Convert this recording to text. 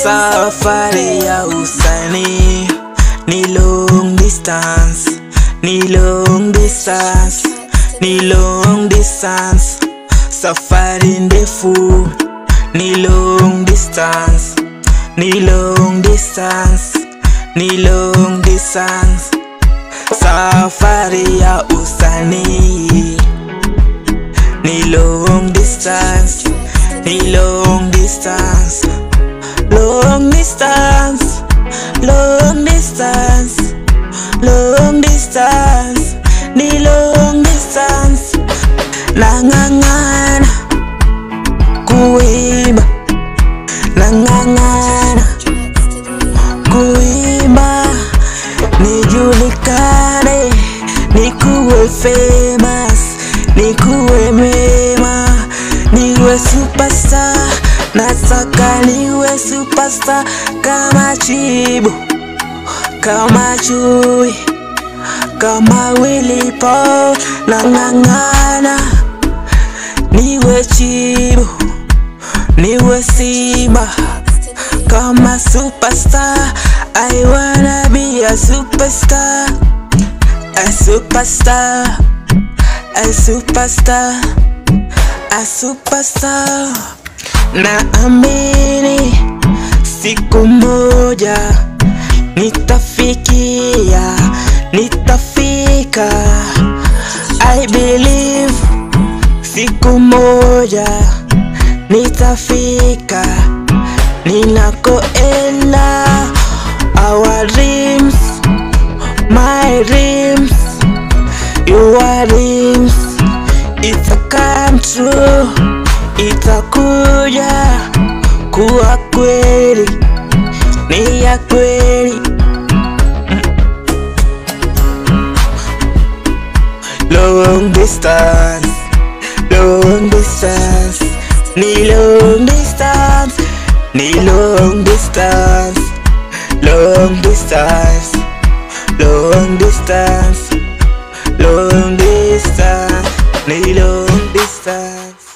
Safari ya usanii ni long distance, ni long distance, ni long distance. Safari ndefu ni long distance, ni long distance, ni long distance. Safari ya usanii ni long distance, ni long distance, long distance, long distance, long distance, ni long distance. Nang'ang'ana kuimba, nang'ang'ana kuimba, nijulikane, nikuwe famous, nikuwe mema, niwe superstar, nataka niwe superstar kama Chibu, kama Chui, kama Willy Paul, nang'ang'ana niwe Chibu, niwe Simba kama superstar. I wanna be a superstar, a superstar, a superstar, a superstar. Naamini siku moja nitafikia, nitafika. I believe siku moja nitafika ninakoenda. Our dreams, my dreams, your dreams, ita come true, itakuja kuwa kweli, ni ya kweli. Long distance, long distance, ni long distance, ni long distance, long distance, long distance, long distance, ni long distance.